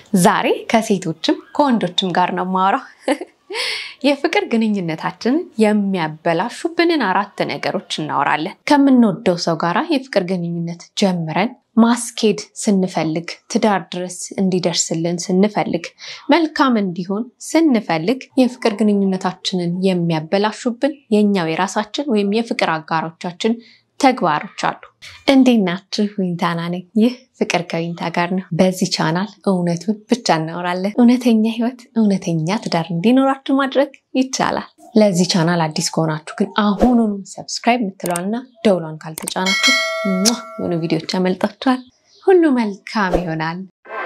ዛሬ ከሴቶችም ከወንዶችም ጋር ነው የማወራው። የፍቅር ግንኙነታችንን የሚያበላሹብንን አራት ነገሮች እናወራለን። ከምንወደው ሰው ጋር የፍቅር ግንኙነት ጀምረን ማስኬድ ስንፈልግ፣ ትዳር ድረስ እንዲደርስልን ስንፈልግ፣ መልካም እንዲሆን ስንፈልግ የፍቅር ግንኙነታችንን የሚያበላሹብን የኛው የራሳችን ወይም የፍቅር አጋሮቻችን ተግባሮች አሉ። እንዴት ናችሁ? ዊንታና ነኝ። ይህ ፍቅር ከዊንታ ጋር ነው። በዚህ ቻናል እውነቱን ብቻ እናወራለን። እውነተኛ ህይወት፣ እውነተኛ ትዳር እንዲኖራችሁ ማድረግ ይቻላል። ለዚህ ቻናል አዲስ ከሆናችሁ ግን አሁኑኑ ሰብስክራይብ የምትለዋልና ደውሏን ካልተጫናችሁ የሆኑ ቪዲዮች ያመልጣችኋል። ሁሉ መልካም ይሆናል።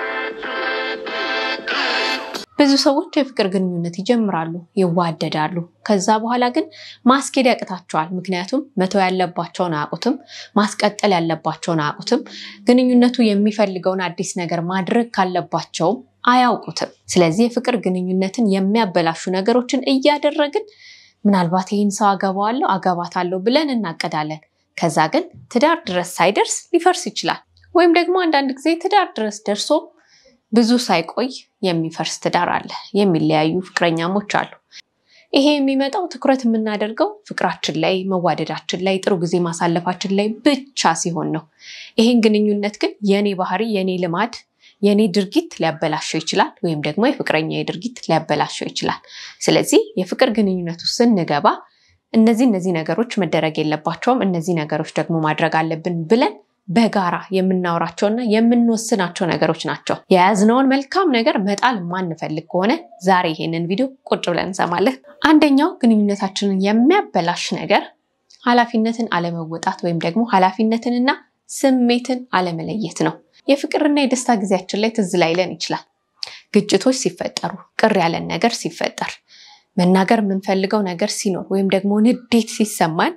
ብዙ ሰዎች የፍቅር ግንኙነት ይጀምራሉ፣ ይዋደዳሉ። ከዛ በኋላ ግን ማስኬድ ያቅታቸዋል። ምክንያቱም መተው ያለባቸውን አያውቁትም፣ ማስቀጠል ያለባቸውን አያውቁትም፣ ግንኙነቱ የሚፈልገውን አዲስ ነገር ማድረግ ካለባቸውም አያውቁትም። ስለዚህ የፍቅር ግንኙነትን የሚያበላሹ ነገሮችን እያደረግን ምናልባት ይህን ሰው አገባዋለሁ አገባታለሁ ብለን እናቀዳለን። ከዛ ግን ትዳር ድረስ ሳይደርስ ሊፈርስ ይችላል። ወይም ደግሞ አንዳንድ ጊዜ ትዳር ድረስ ደርሶ ብዙ ሳይቆይ የሚፈርስ ትዳር አለ። የሚለያዩ ፍቅረኛሞች አሉ። ይሄ የሚመጣው ትኩረት የምናደርገው ፍቅራችን ላይ፣ መዋደዳችን ላይ፣ ጥሩ ጊዜ ማሳለፋችን ላይ ብቻ ሲሆን ነው። ይሄን ግንኙነት ግን የኔ ባህሪ፣ የኔ ልማድ፣ የኔ ድርጊት ሊያበላሸው ይችላል። ወይም ደግሞ የፍቅረኛ ድርጊት ሊያበላሸው ይችላል። ስለዚህ የፍቅር ግንኙነቱ ስንገባ እነዚህ እነዚህ ነገሮች መደረግ የለባቸውም፣ እነዚህ ነገሮች ደግሞ ማድረግ አለብን ብለን በጋራ የምናወራቸውና የምንወስናቸው ነገሮች ናቸው። የያዝነውን መልካም ነገር መጣል የማንፈልግ ከሆነ ዛሬ ይሄንን ቪዲዮ ቁጭ ብለን እንሰማለን። አንደኛው ግንኙነታችንን የሚያበላሽ ነገር ኃላፊነትን አለመወጣት ወይም ደግሞ ኃላፊነትንና ስሜትን አለመለየት ነው። የፍቅርና የደስታ ጊዜያችን ላይ ትዝ ላይለን ይችላል። ግጭቶች ሲፈጠሩ፣ ቅር ያለን ነገር ሲፈጠር መናገር የምንፈልገው ነገር ሲኖር ወይም ደግሞ ንዴት ሲሰማን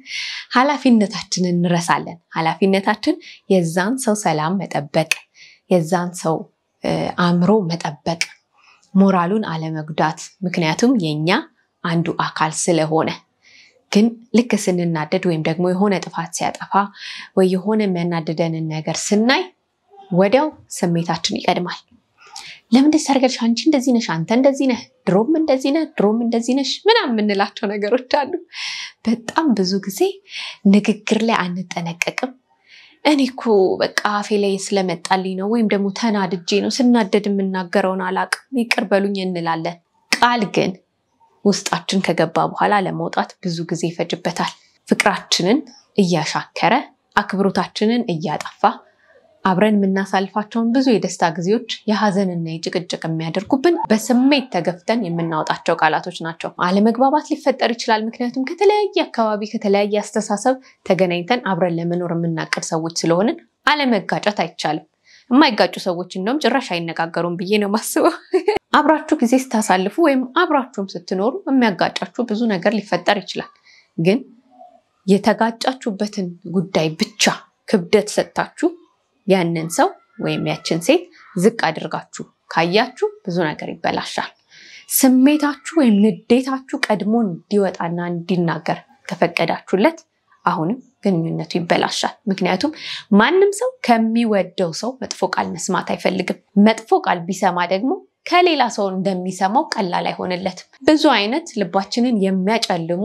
ኃላፊነታችንን እንረሳለን። ኃላፊነታችን የዛን ሰው ሰላም መጠበቅ፣ የዛን ሰው አእምሮ መጠበቅ፣ ሞራሉን አለመጉዳት፣ ምክንያቱም የኛ አንዱ አካል ስለሆነ። ግን ልክ ስንናደድ ወይም ደግሞ የሆነ ጥፋት ሲያጠፋ ወይ የሆነ የሚያናድደንን ነገር ስናይ ወዲያው ስሜታችን ይቀድማል። ለምን ሰርገሽ አንቺ እንደዚህ ነሽ፣ አንተ እንደዚህ ነህ፣ ድሮም እንደዚህ ነህ፣ ድሮም እንደዚህ ነሽ ምናምን የምንላቸው ነገሮች አሉ። በጣም ብዙ ጊዜ ንግግር ላይ አንጠነቀቅም። እኔ እኮ በቃ አፌ ላይ ስለመጣልኝ ነው፣ ወይም ደግሞ ተናድጄ ነው፣ ስናደድ የምናገረውን አላቅም፣ ይቅር በሉኝ እንላለን። ቃል ግን ውስጣችን ከገባ በኋላ ለመውጣት ብዙ ጊዜ ይፈጅበታል። ፍቅራችንን እያሻከረ አክብሮታችንን እያጠፋ አብረን የምናሳልፋቸውን ብዙ የደስታ ጊዜዎች የሀዘንና የጭቅጭቅ የሚያደርጉብን በስሜት ተገፍተን የምናወጣቸው ቃላቶች ናቸው። አለመግባባት ሊፈጠር ይችላል። ምክንያቱም ከተለያየ አካባቢ ከተለያየ አስተሳሰብ ተገናኝተን አብረን ለመኖር የምናቅድ ሰዎች ስለሆንን አለመጋጨት አይቻልም። የማይጋጩ ሰዎች እንደውም ጭራሽ አይነጋገሩም ብዬ ነው የማስበው። አብራችሁ ጊዜ ስታሳልፉ ወይም አብራችሁም ስትኖሩ የሚያጋጫችሁ ብዙ ነገር ሊፈጠር ይችላል። ግን የተጋጫችሁበትን ጉዳይ ብቻ ክብደት ሰጥታችሁ ያንን ሰው ወይም ያችን ሴት ዝቅ አድርጋችሁ ካያችሁ ብዙ ነገር ይበላሻል። ስሜታችሁ ወይም ንዴታችሁ ቀድሞ እንዲወጣና እንዲናገር ከፈቀዳችሁለት አሁንም ግንኙነቱ ይበላሻል። ምክንያቱም ማንም ሰው ከሚወደው ሰው መጥፎ ቃል መስማት አይፈልግም። መጥፎ ቃል ቢሰማ ደግሞ ከሌላ ሰው እንደሚሰማው ቀላል አይሆንለትም። ብዙ አይነት ልባችንን የሚያጨልሙ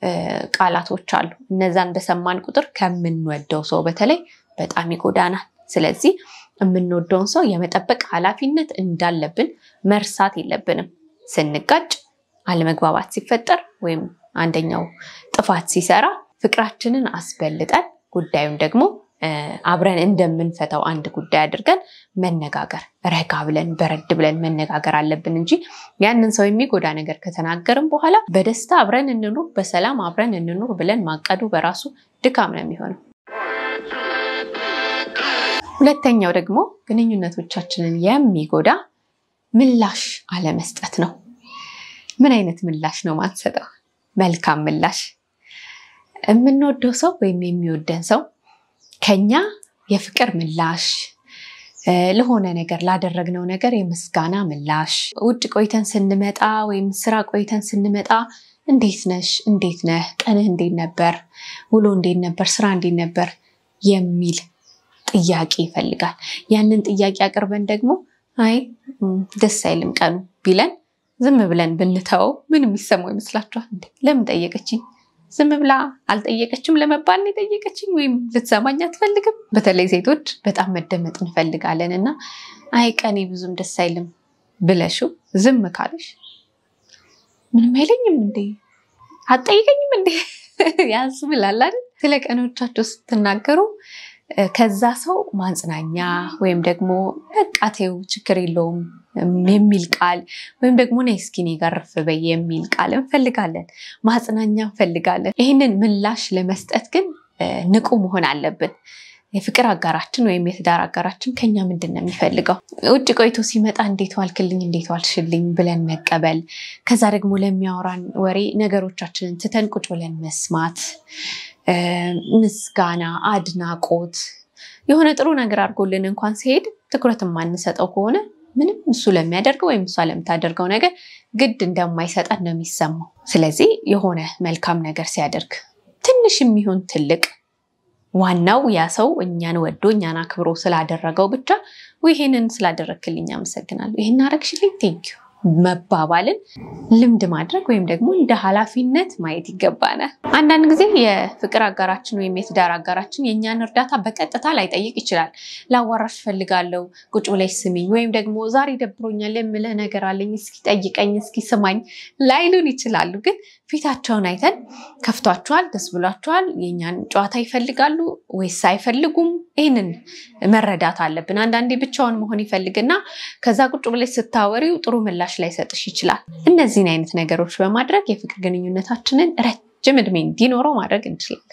ቃላቶች አሉ። እነዛን በሰማን ቁጥር ከምንወደው ሰው በተለይ በጣም ይጎዳናል። ስለዚህ የምንወደውን ሰው የመጠበቅ ኃላፊነት እንዳለብን መርሳት የለብንም። ስንጋጭ፣ አለመግባባት ሲፈጠር ወይም አንደኛው ጥፋት ሲሰራ ፍቅራችንን አስበልጠን ጉዳዩን ደግሞ አብረን እንደምንፈታው አንድ ጉዳይ አድርገን መነጋገር፣ ረጋ ብለን በረድ ብለን መነጋገር አለብን እንጂ ያንን ሰው የሚጎዳ ነገር ከተናገርን በኋላ በደስታ አብረን እንኑር፣ በሰላም አብረን እንኑር ብለን ማቀዱ በራሱ ድካም ነው የሚሆነው። ሁለተኛው ደግሞ ግንኙነቶቻችንን የሚጎዳ ምላሽ አለመስጠት ነው። ምን አይነት ምላሽ ነው ማንሰጠው? መልካም ምላሽ። የምንወደው ሰው ወይም የሚወደን ሰው ከኛ የፍቅር ምላሽ፣ ለሆነ ነገር ላደረግነው ነገር የምስጋና ምላሽ፣ ውጭ ቆይተን ስንመጣ ወይም ስራ ቆይተን ስንመጣ እንዴት ነሽ? እንዴት ነህ? ቀንህ እንዴት ነበር? ውሎ እንዴት ነበር? ስራ እንዴት ነበር? የሚል ጥያቄ ይፈልጋል። ያንን ጥያቄ አቅርበን ደግሞ አይ ደስ አይልም ቀኑ ቢለን ዝም ብለን ብንተወው ምን የሚሰማው ይመስላችኋል? እንዴ ለምን ጠየቀችኝ? ዝም ብላ አልጠየቀችም ለመባል ነው የጠየቀችኝ፣ ወይም ልትሰማኝ አትፈልግም። በተለይ ሴቶች በጣም መደመጥ እንፈልጋለን እና አይ ቀኔ ብዙም ደስ አይልም ብለሽው ዝም ካለሽ ምንም አይለኝም እንዴ አትጠይቀኝም እንዴ ያስብላል አይደል? ስለ ቀኖቻቸው ስትናገሩ ከዛ ሰው ማጽናኛ ወይም ደግሞ በቃ ተይው ችግር የለውም የሚል ቃል ወይም ደግሞ ነይ እስኪ እኔ ጋር ረፍ በይ የሚል ቃል እንፈልጋለን። ማጽናኛ እንፈልጋለን። ይህንን ምላሽ ለመስጠት ግን ንቁ መሆን አለብን። የፍቅር አጋራችን ወይም የትዳር አጋራችን ከኛ ምንድን ነው የሚፈልገው? ውጭ ቆይቶ ሲመጣ እንዴት ዋልክልኝ፣ እንዴት ዋልሽልኝ ብለን መቀበል፣ ከዛ ደግሞ ለሚያወራን ወሬ ነገሮቻችንን ትተን ቁጭ ብለን መስማት፣ ምስጋና፣ አድናቆት የሆነ ጥሩ ነገር አድርጎልን እንኳን ሲሄድ ትኩረት የማንሰጠው ከሆነ ምንም እሱ ለሚያደርገው ወይም እሷ ለምታደርገው ነገር ግድ እንደማይሰጠን ነው የሚሰማው። ስለዚህ የሆነ መልካም ነገር ሲያደርግ ትንሽ የሚሆን ትልቅ ዋናው ያ ሰው እኛን ወዶ እኛን አክብሮ ስላደረገው ብቻ ይሄንን ስላደረግክልኝ አመሰግናለሁ፣ ይህን አረግሽልኝ ቴንኪዩ መባባልን ልምድ ማድረግ ወይም ደግሞ እንደ ኃላፊነት ማየት ይገባናል። አንዳንድ ጊዜ የፍቅር አጋራችን ወይም የትዳር አጋራችን የእኛን እርዳታ በቀጥታ ላይጠይቅ ይችላል። ላዋራሽ ፈልጋለሁ፣ ቁጭ ብለሽ ስሚኝ፣ ወይም ደግሞ ዛሬ ደብሮኛል የምልህ ነገር አለኝ፣ እስኪ ጠይቀኝ፣ እስኪ ስማኝ ላይሉን ይችላሉ። ግን ፊታቸውን አይተን ከፍቷቸዋል፣ ደስ ብሏቸዋል፣ የእኛን ጨዋታ ይፈልጋሉ ወይስ አይፈልጉም? ይህንን መረዳት አለብን። አንዳንዴ ብቻውን መሆን ይፈልግና ከዛ ቁጭ ብለሽ ስታወሪው ጥሩ ምላሽ ላይሰጥሽ ይችላል። እነዚህን አይነት ነገሮች በማድረግ የፍቅር ግንኙነታችንን ረጅም እድሜ እንዲኖረው ማድረግ እንችላለን።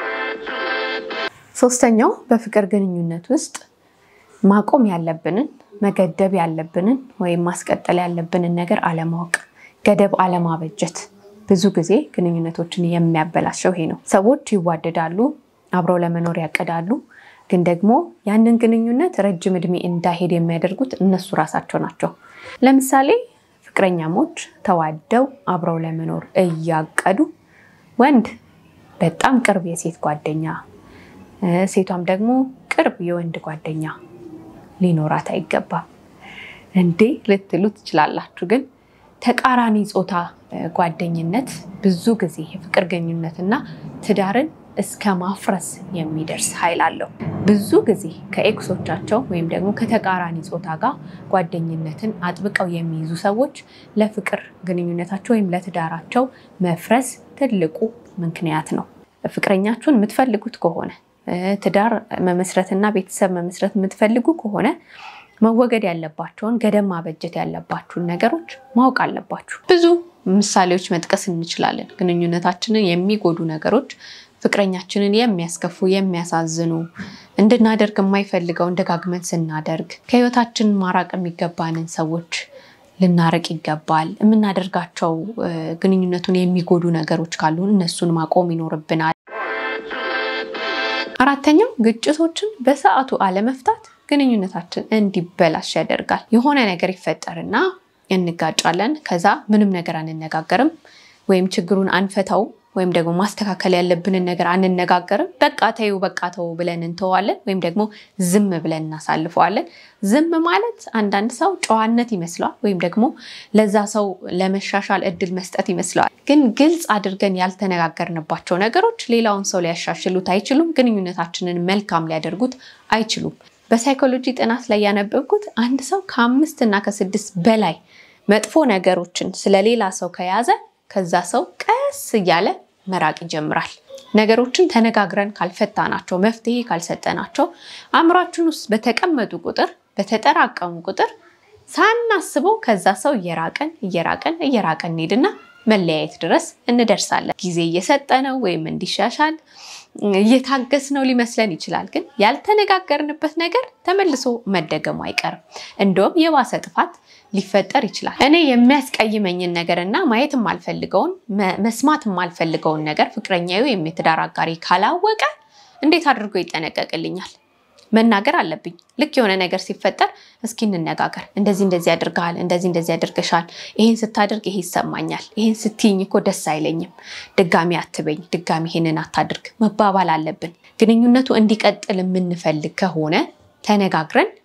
ሶስተኛው በፍቅር ግንኙነት ውስጥ ማቆም ያለብንን መገደብ ያለብንን ወይም ማስቀጠል ያለብንን ነገር አለማወቅ፣ ገደብ አለማበጀት ብዙ ጊዜ ግንኙነቶችን የሚያበላሸው ይሄ ነው። ሰዎች ይዋደዳሉ፣ አብረው ለመኖር ያቅዳሉ። ግን ደግሞ ያንን ግንኙነት ረጅም እድሜ እንዳይሄድ የሚያደርጉት እነሱ ራሳቸው ናቸው። ለምሳሌ ፍቅረኛሞች ተዋደው አብረው ለመኖር እያቀዱ ወንድ በጣም ቅርብ የሴት ጓደኛ፣ ሴቷም ደግሞ ቅርብ የወንድ ጓደኛ ሊኖራት አይገባም። እንዴ ልትሉ ትችላላችሁ። ግን ተቃራኒ ጾታ ጓደኝነት ብዙ ጊዜ የፍቅር ግንኙነትና ትዳርን እስከ ማፍረስ የሚደርስ ኃይል አለው። ብዙ ጊዜ ከኤክሶቻቸው ወይም ደግሞ ከተቃራኒ ጾታ ጋር ጓደኝነትን አጥብቀው የሚይዙ ሰዎች ለፍቅር ግንኙነታቸው ወይም ለትዳራቸው መፍረስ ትልቁ ምክንያት ነው። ፍቅረኛችሁን የምትፈልጉት ከሆነ ትዳር መመስረትና ቤተሰብ መመስረት የምትፈልጉ ከሆነ መወገድ ያለባቸውን ገደብ ማበጀት ያለባችሁን ነገሮች ማወቅ አለባችሁ። ብዙ ምሳሌዎች መጥቀስ እንችላለን። ግንኙነታችንን የሚጎዱ ነገሮች ፍቅረኛችንን የሚያስከፉ የሚያሳዝኑ፣ እንድናደርግ የማይፈልገውን ደጋግመን ስናደርግ ከህይወታችን ማራቅ የሚገባንን ሰዎች ልናርቅ ይገባል። የምናደርጋቸው ግንኙነቱን የሚጎዱ ነገሮች ካሉ እነሱን ማቆም ይኖርብናል። አራተኛው ግጭቶችን በሰዓቱ አለመፍታት ግንኙነታችን እንዲበላሽ ያደርጋል። የሆነ ነገር ይፈጠርና እንጋጫለን። ከዛ ምንም ነገር አንነጋገርም ወይም ችግሩን አንፈታው ወይም ደግሞ ማስተካከል ያለብንን ነገር አንነጋገርም። በቃ ተይው በቃ ተው ብለን እንተዋለን፣ ወይም ደግሞ ዝም ብለን እናሳልፈዋለን። ዝም ማለት አንዳንድ ሰው ጨዋነት ይመስለዋል፣ ወይም ደግሞ ለዛ ሰው ለመሻሻል እድል መስጠት ይመስለዋል። ግን ግልጽ አድርገን ያልተነጋገርንባቸው ነገሮች ሌላውን ሰው ሊያሻሽሉት አይችሉም፣ ግንኙነታችንን መልካም ሊያደርጉት አይችሉም። በሳይኮሎጂ ጥናት ላይ ያነበብኩት አንድ ሰው ከአምስት እና ከስድስት በላይ መጥፎ ነገሮችን ስለሌላ ሰው ከያዘ ከዛ ሰው ቀስ እያለ መራቅ ይጀምራል። ነገሮችን ተነጋግረን ካልፈታናቸው፣ መፍትሄ ካልሰጠናቸው አእምሯችን ውስጥ በተቀመጡ ቁጥር በተጠራቀሙ ቁጥር ሳናስበው ከዛ ሰው እየራቀን እየራቀን እየራቀን እንሄድና መለያየት ድረስ እንደርሳለን። ጊዜ እየሰጠነው ወይም እንዲሻሻል እየታገስነው ሊመስለን ይችላል። ግን ያልተነጋገርንበት ነገር ተመልሶ መደገሙ አይቀርም። እንደውም የባሰ ጥፋት ሊፈጠር ይችላል። እኔ የሚያስቀይመኝን ነገር እና ማየት የማልፈልገውን መስማት የማልፈልገውን ነገር ፍቅረኛዬ ወይም የትዳር አጋሪ ካላወቀ እንዴት አድርጎ ይጠነቀቅልኛል? መናገር አለብኝ። ልክ የሆነ ነገር ሲፈጠር እስኪ እንነጋገር፣ እንደዚህ እንደዚህ ያደርግሃል፣ እንደዚህ እንደዚህ ያደርገሻል፣ ይሄን ስታደርግ ይሄ ይሰማኛል፣ ይሄን ስትይኝ እኮ ደስ አይለኝም፣ ድጋሚ አትበኝ፣ ድጋሚ ይሄንን አታድርግ መባባል አለብን። ግንኙነቱ እንዲቀጥል የምንፈልግ ከሆነ ተነጋግረን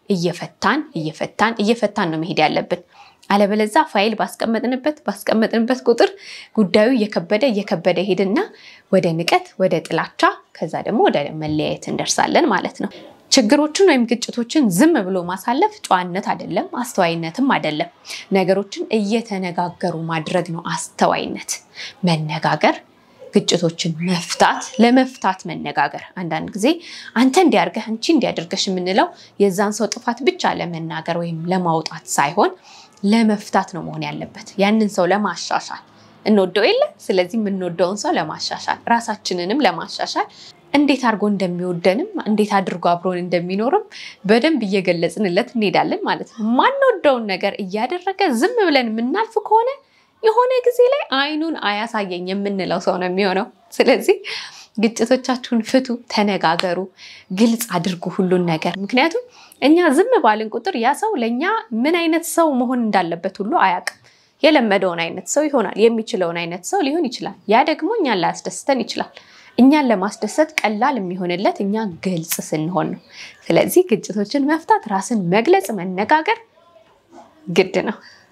እየፈታን እየፈታን እየፈታን ነው መሄድ ያለብን። አለበለዛ ፋይል ባስቀመጥንበት ባስቀመጥንበት ቁጥር ጉዳዩ እየከበደ እየከበደ ሄድና ወደ ንቀት፣ ወደ ጥላቻ ከዛ ደግሞ ወደ መለያየት እንደርሳለን ማለት ነው። ችግሮችን ወይም ግጭቶችን ዝም ብሎ ማሳለፍ ጨዋነት አይደለም፣ አስተዋይነትም አይደለም። ነገሮችን እየተነጋገሩ ማድረግ ነው አስተዋይነት። መነጋገር፣ ግጭቶችን መፍታት፣ ለመፍታት መነጋገር። አንዳንድ ጊዜ አንተ እንዲያርገህ አንቺ እንዲያደርገሽ የምንለው የዛን ሰው ጥፋት ብቻ ለመናገር ወይም ለማውጣት ሳይሆን ለመፍታት ነው መሆን ያለበት። ያንን ሰው ለማሻሻል እንወደው የለ ስለዚህ የምንወደውን ሰው ለማሻሻል ራሳችንንም ለማሻሻል እንዴት አድርጎ እንደሚወደንም እንዴት አድርጎ አብሮን እንደሚኖርም በደንብ እየገለጽንለት እንሄዳለን ማለት ነው። ማንወደውን ነገር እያደረገ ዝም ብለን የምናልፍ ከሆነ የሆነ ጊዜ ላይ አይኑን አያሳየኝ የምንለው ሰው ነው የሚሆነው። ስለዚህ ግጭቶቻችሁን ፍቱ፣ ተነጋገሩ፣ ግልጽ አድርጉ ሁሉን ነገር። ምክንያቱም እኛ ዝም ባልን ቁጥር ያ ሰው ለእኛ ምን አይነት ሰው መሆን እንዳለበት ሁሉ አያውቅም። የለመደውን አይነት ሰው ይሆናል። የሚችለውን አይነት ሰው ሊሆን ይችላል። ያ ደግሞ እኛን ላያስደስተን ይችላል። እኛን ለማስደሰት ቀላል የሚሆንለት እኛ ግልጽ ስንሆን ነው። ስለዚህ ግጭቶችን መፍታት፣ ራስን መግለጽ፣ መነጋገር ግድ ነው።